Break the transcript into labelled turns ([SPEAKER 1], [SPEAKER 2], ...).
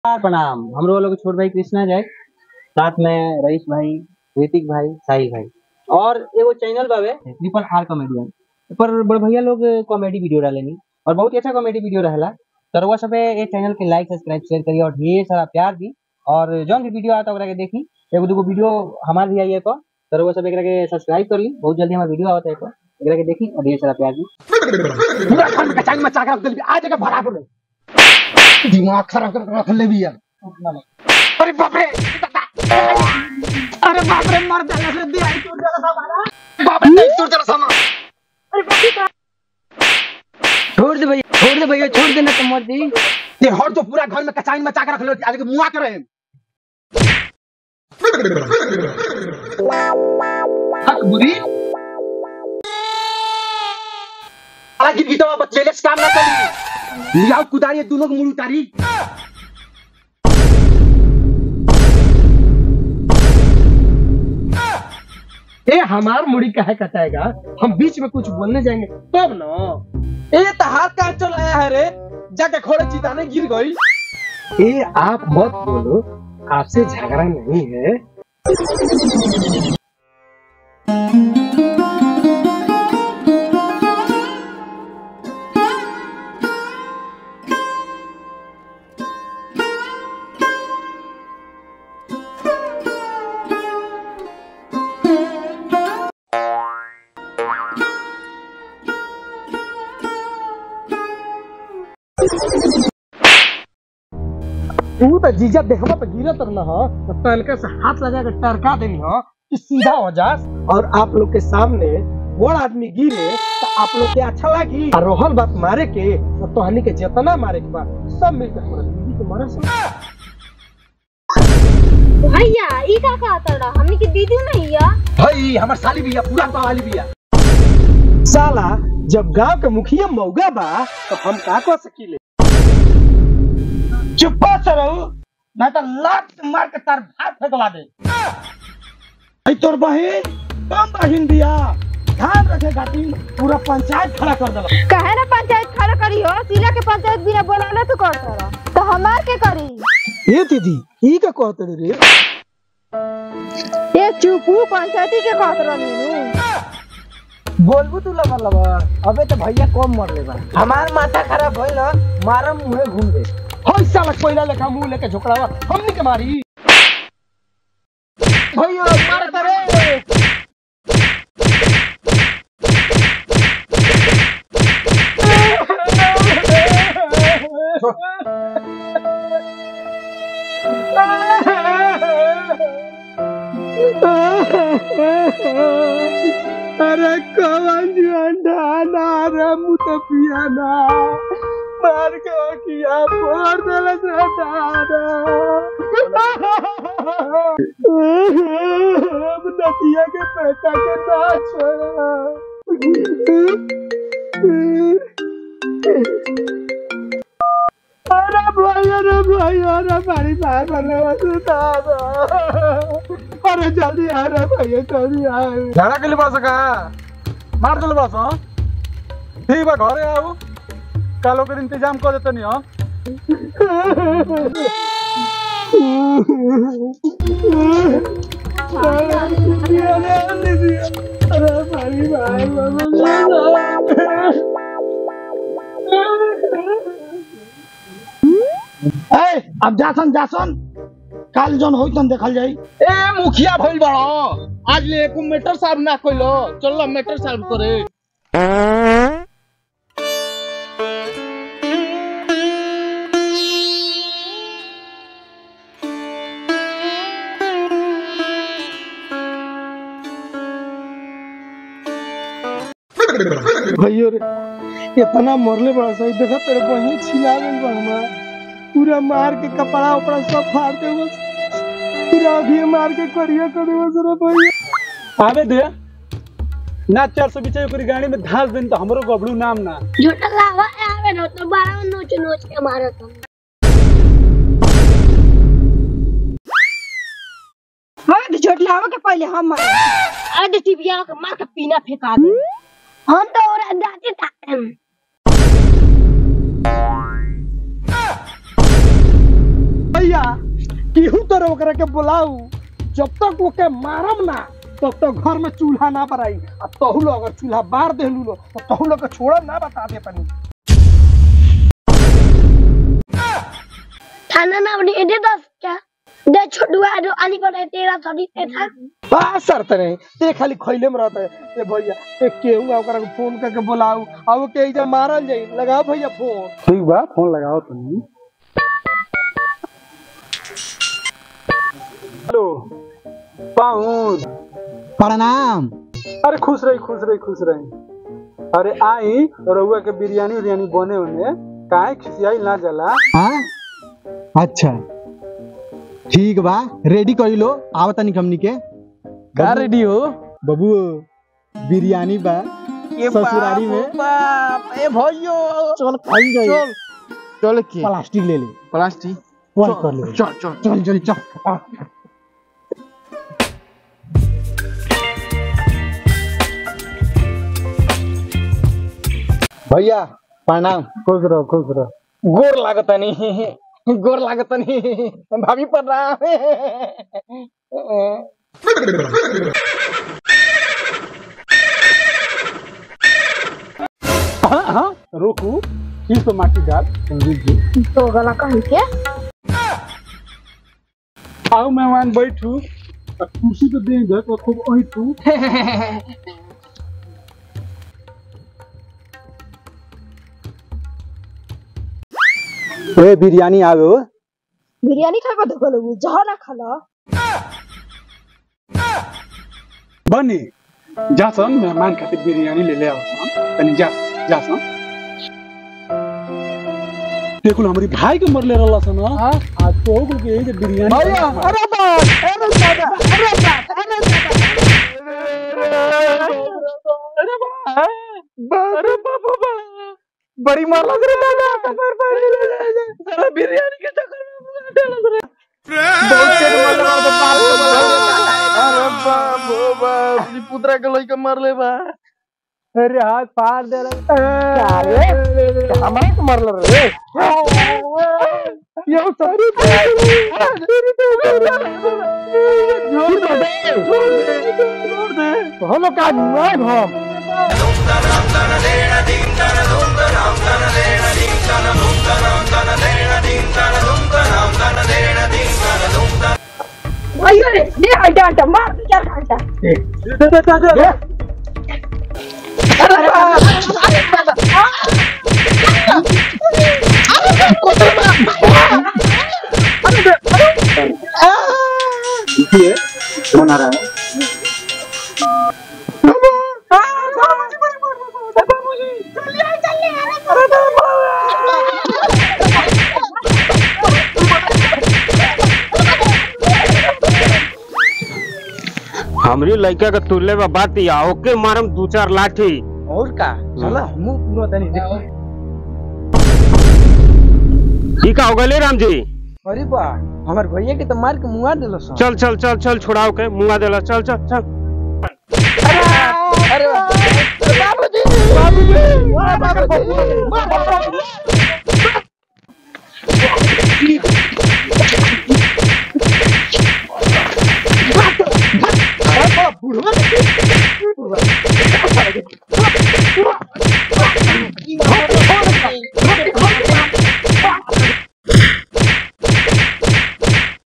[SPEAKER 1] नमस्कार प्रणाम हमरो लोग छोट भाई कृष्णा जाए साथ में रईस भाई ऋतिक भाई साहिल भाई और एगो चैनल बावे ट्रिपल आर कॉमेडियन पर बड़ भैया लोग कॉमेडी वीडियो डालेनी और बहुत ही अच्छा कॉमेडी वीडियो रहेला तो रउआ सब ये चैनल के लाइक सब्सक्राइब शेयर करिए और ढेर सारा प्यार दी और जौन भी वीडियो आता ओकरा के देखी एगो दूगो वीडियो हमार भी आई है तो तो रउआ सब एकरा के सब्सक्राइब कर ली बहुत जल्दी हमार वीडियो आवता है तो एकरा के देखी और ढेर सारा प्यार दी
[SPEAKER 2] पूरा घर में कचाई मचा के रख दिल आज जगह भरा बोले दिमाग खराब कर रख ले बिया अरे बाप रे अरे बाप रे मर जाने से दिया टूट जरा सामान बाप रे टूट जरा सामान
[SPEAKER 1] छोड़ दे भैया छोड़ दे भैया छोड़ देना तो मत दी
[SPEAKER 2] ये हर तो पूरा घर में कचाई मचा के रख ले आज के मुआ करे हक बुरी अरे गिर गिटवा बच्चे ले काम ना करी लियाओ कुदारी दोनों को मुड़ उतारी ए हमार मुड़ी काहे कटाएगा हम बीच में कुछ बोलने जाएंगे तब ना ए तो हाथ कहाँ चल आया है रे जाके खोड़े चिताने गिर गई ए आप मत बोलो आपसे झगड़ा नहीं है तू तो जीजा देखबा तो गिरत न हो तो तनके से हाथ लगा के टरका देनी हो कि सीधा हो जा और आप लोग के सामने बड़ आदमी गिरे तो आप लोग के अच्छा लगी और रोहन बात मारे के तो तोहनी के जितना मारे के बाद सब मिलकर हमारा दीदी के मारे से
[SPEAKER 3] भैया ई का कहता रहा हमनी के दीदी नहीं है
[SPEAKER 2] भाई हमार साली भी है पूरा गाँव वाली भी है साला जब गांव के मुखिया मौगा बा तो हम का कर सकीले चुप्पा से रहो मैं तो लात मार के तार भात फेंकवा दे आई तोर बहन कम बहन बिया ध्यान रखे खातिर पूरा पंचायत खड़ा कर देला
[SPEAKER 3] कहे ना पंचायत खड़ा करी हो सिला के पंचायत बिना बोलाले तो कर रहा तो हमार के करी
[SPEAKER 2] ए दीदी ई का कहते रे
[SPEAKER 3] ये चुपू पंचायती के कहत रहनी
[SPEAKER 2] बोलबू तू लगा लगा अबे तो भैया कम मर ले बा हमार माथा खराब भइल न मारम मुहे घूम दे होय साला कोयला लेखा मुंह लेके झोकड़ावा हमनी के मारी भैया मारत रे अरे कवन अंडा रे मुतपिया ना मार के किया फोड़ देले से दादा अब नदिया के बेटा के ना छोड़ा अरे भाई अरे भाई अरे मारी मार बने वसु दादा अरे जल्दी आ रे भाई जल्दी आ
[SPEAKER 4] झाड़ा के लिए पास का मार दिल बस हाँ ठीक बा घरे आऊ कालो के इंतजाम कर देते नहीं हाँ
[SPEAKER 2] अरे भाई भाई ए अब जासन जासन काल जन होई तन देखल जाई ए मुखिया भइल बड़ो आज ले एको मीटर साहब ना कइलो चलो मीटर साहब करे भैयो रे इतना मरले बड़ा सही देखा तेरे बहिनी छिला गई बा हमार पूरा मार के कपड़ा उपड़ा सब फाड़ दे बस पूरा अभी मार के करिया कर दे बस रे भैया
[SPEAKER 4] आवे दे ना चार सौ बीचे ओकरी गाड़ी में धास दिन तो हमरो गबड़ू नाम ना
[SPEAKER 3] झूठा लावा आवे न तो बारह नोच नोच के मारत हम
[SPEAKER 5] हाँ तो छोट लावा के पहले हम मारे
[SPEAKER 3] अरे टिबिया के मार के पीना फेंका दे हम तो और दादी था
[SPEAKER 2] और ओकरा के बुलाऊ जब तक ओके मारम ना तब तक घर में चूल्हा ना बराई आ तहु लोग अगर चूल्हा बार देलू लो तो तहु लोग के छोड़म ना बता दे पनी
[SPEAKER 6] थाना ना अपनी इधर दस क्या दे छोटुआ जो आली को तेरा सदी ते था
[SPEAKER 2] बस शर्त नहीं ते खाली खैले में रहता है ए भैया एक केहू ओकरा के फोन करके बुलाऊ आ वो के इधर मारल जाई लगाओ भैया फोन
[SPEAKER 4] ठीक बा फोन लगाओ तुम हेलो पाउन
[SPEAKER 1] प्रणाम
[SPEAKER 4] अरे खुश रही खुश रही खुश रही अरे आई रउआ के बिरयानी उरियानी बने उन्हें काहे खिसियाई ना जला
[SPEAKER 1] हाँ अच्छा ठीक बा रेडी कर लो आव तनी हमनी के का रेडी हो बबू बिरयानी बा ससुरारी में
[SPEAKER 2] ए भैयो
[SPEAKER 1] चल खाई जाई
[SPEAKER 2] चल
[SPEAKER 1] चल के
[SPEAKER 2] प्लास्टिक ले ले
[SPEAKER 1] प्लास्टिक
[SPEAKER 2] वन कर ले
[SPEAKER 1] चल चल चल चल चल आ। भैया प्रणाम
[SPEAKER 4] खुश रहो खुश रहो
[SPEAKER 2] गोर लागतनी गोर लागतनी भाभी प्रणाम
[SPEAKER 4] हाँ हाँ रोकू इस तो माटी डाल संजीव जी
[SPEAKER 6] तो गला कहीं के
[SPEAKER 4] आओ मेहमान बैठू आ कुर्सी तो दे दे तो खूब ऐठू
[SPEAKER 1] ए बिरयानी आवे हो
[SPEAKER 5] बिरयानी खाबा देखो लोग जहाँ ना खाला
[SPEAKER 4] बनी जा सन मेहमान खातिर बिरयानी ले ले आओ सन तनी जा जा सन देखो हमारी भाई के मरले रहला सन हां आज तो हो गए जे बिरयानी
[SPEAKER 2] भैया अरे बात अरे दादा अरे बात अरे दादा अरे बाबा बा बड़ी मार लग रही दादा पर पर सारा बिरयानी के चक्कर में मुंह डाल रहे बहुत तेज मार लगा तो पार अरे बाप ओ बाप अपनी पुत्रा के लइका मार ले बा अरे हाथ पार दे अरे हमारे को मार ले रे ये सारी जोर दे जोर दे हम लोग का नहीं हम
[SPEAKER 5] अयो रे ये हटा हटा मार क्या हटा
[SPEAKER 1] बना रहा है
[SPEAKER 7] हमरी लड़का के तुल्ले बा बात या ओके मारम दू चार लाठी
[SPEAKER 1] और का चला मुंह पूरा तनी देखो
[SPEAKER 7] ई का हो गले राम जी
[SPEAKER 1] अरे बा हमार भैया के तो मार के मुआ देलो सन
[SPEAKER 7] चल चल चल चल छुड़ाओ के मुंगा देला चल चल चल
[SPEAKER 2] अरे बाबूजी बाबूजी बाबूजी